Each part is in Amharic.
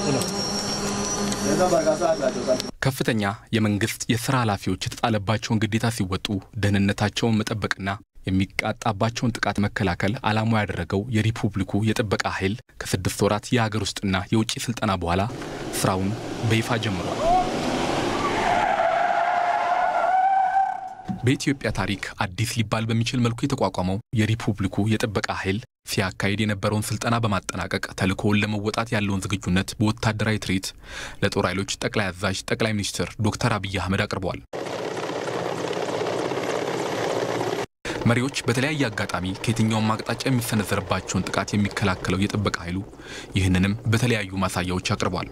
ከፍተኛ የመንግስት የስራ ኃላፊዎች የተጣለባቸውን ግዴታ ሲወጡ ደህንነታቸውን መጠበቅና የሚቃጣባቸውን ጥቃት መከላከል ዓላማው ያደረገው የሪፑብሊኩ የጥበቃ ኃይል ከስድስት ወራት የሀገር ውስጥና የውጭ ስልጠና በኋላ ስራውን በይፋ ጀምሯል። በኢትዮጵያ ታሪክ አዲስ ሊባል በሚችል መልኩ የተቋቋመው የሪፑብሊኩ የጥበቃ ኃይል ሲያካሂድ የነበረውን ስልጠና በማጠናቀቅ ተልእኮውን ለመወጣት ያለውን ዝግጁነት በወታደራዊ ትርኢት ለጦር ኃይሎች ጠቅላይ አዛዥ ጠቅላይ ሚኒስትር ዶክተር አብይ አህመድ አቅርበዋል። መሪዎች በተለያየ አጋጣሚ ከየትኛውም አቅጣጫ የሚሰነዘርባቸውን ጥቃት የሚከላከለው የጥበቃ ኃይሉ ይህንንም በተለያዩ ማሳያዎች አቅርቧል።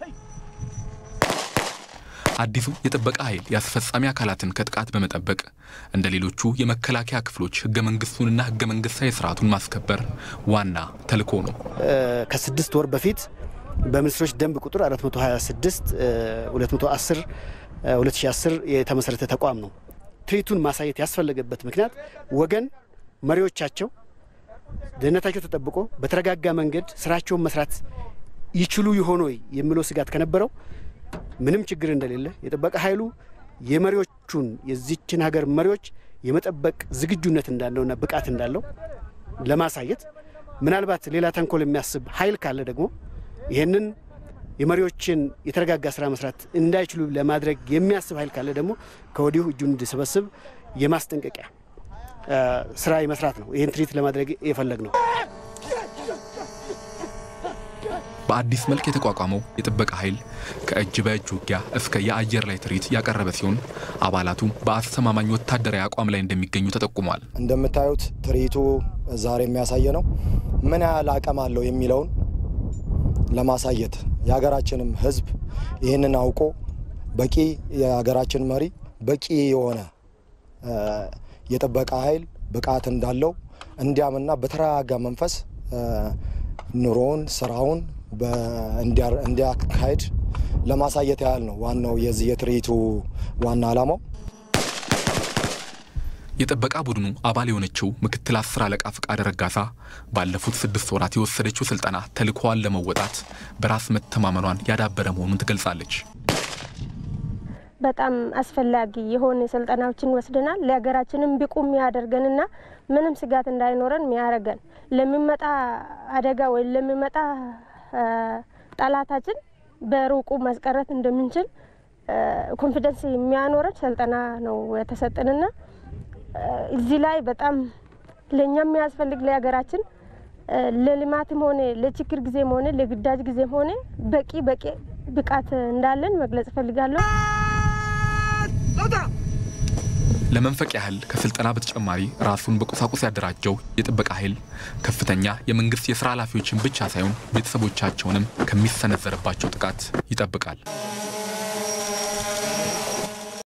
አዲሱ የጥበቃ ኃይል የአስፈጻሚ አካላትን ከጥቃት በመጠበቅ እንደ ሌሎቹ የመከላከያ ክፍሎች ህገ መንግስቱንና ህገ መንግስታዊ ስርዓቱን ማስከበር ዋና ተልዕኮ ነው። ከስድስት ወር በፊት በሚኒስትሮች ደንብ ቁጥር 426 210 2010 የተመሰረተ ተቋም ነው። ትርኢቱን ማሳየት ያስፈለገበት ምክንያት ወገን መሪዎቻቸው ደህንነታቸው ተጠብቆ በተረጋጋ መንገድ ስራቸውን መስራት ይችሉ ይሆን ወይ የሚለው ስጋት ከነበረው ምንም ችግር እንደሌለ የጥበቃ ኃይሉ የመሪዎቹን የዚችን ሀገር መሪዎች የመጠበቅ ዝግጁነት እንዳለውና ብቃት እንዳለው ለማሳየት ምናልባት ሌላ ተንኮል የሚያስብ ኃይል ካለ ደግሞ ይህንን የመሪዎችን የተረጋጋ ስራ መስራት እንዳይችሉ ለማድረግ የሚያስብ ኃይል ካለ ደግሞ ከወዲሁ እጁን እንዲሰበስብ የማስጠንቀቂያ ስራ የመስራት ነው። ይህን ትርኢት ለማድረግ የፈለግ ነው። በአዲስ መልክ የተቋቋመው የጥበቃ ኃይል ከእጅ በእጅ ውጊያ እስከ የአየር ላይ ትርኢት ያቀረበ ሲሆን አባላቱ በአስተማማኝ ወታደራዊ አቋም ላይ እንደሚገኙ ተጠቁሟል። እንደምታዩት ትርኢቱ ዛሬ የሚያሳየ ነው ምን ያህል አቅም አለው የሚለውን ለማሳየት የሀገራችንም ሕዝብ ይህንን አውቆ በቂ የሀገራችን መሪ በቂ የሆነ የጥበቃ ኃይል ብቃት እንዳለው እንዲያምና በተረጋጋ መንፈስ ኑሮውን ስራውን እንዲያካሄድ ለማሳየት ያህል ነው። ዋናው የዚህ የትርኢቱ ዋና ዓላማው። የጥበቃ ቡድኑ አባል የሆነችው ምክትል አስር አለቃ ፍቃድ ረጋሳ ባለፉት ስድስት ወራት የወሰደችው ስልጠና ተልዕኮዋን ለመወጣት በራስ መተማመኗን ያዳበረ መሆኑን ትገልጻለች። በጣም አስፈላጊ የሆነ ስልጠናዎችን ወስደናል። ለሀገራችንም ብቁ የሚያደርገንና ምንም ስጋት እንዳይኖረን የሚያደርገን ለሚመጣ አደጋ ወይም ለሚመጣ ጠላታችን በሩቁ ማስቀረት እንደምንችል ኮንፊደንስ የሚያኖረን ስልጠና ነው የተሰጠንና እዚህ ላይ በጣም ለእኛ የሚያስፈልግ ለሀገራችን ለልማትም ሆነ ለችግር ጊዜም ሆነ ለግዳጅ ጊዜም ሆነ በቂ በቂ ብቃት እንዳለን መግለጽ እፈልጋለሁ። ለመንፈቅ ያህል ከስልጠና በተጨማሪ ራሱን በቁሳቁስ ያደራጀው የጥበቃ ኃይል ከፍተኛ የመንግስት የስራ ኃላፊዎችን ብቻ ሳይሆን ቤተሰቦቻቸውንም ከሚሰነዘርባቸው ጥቃት ይጠብቃል።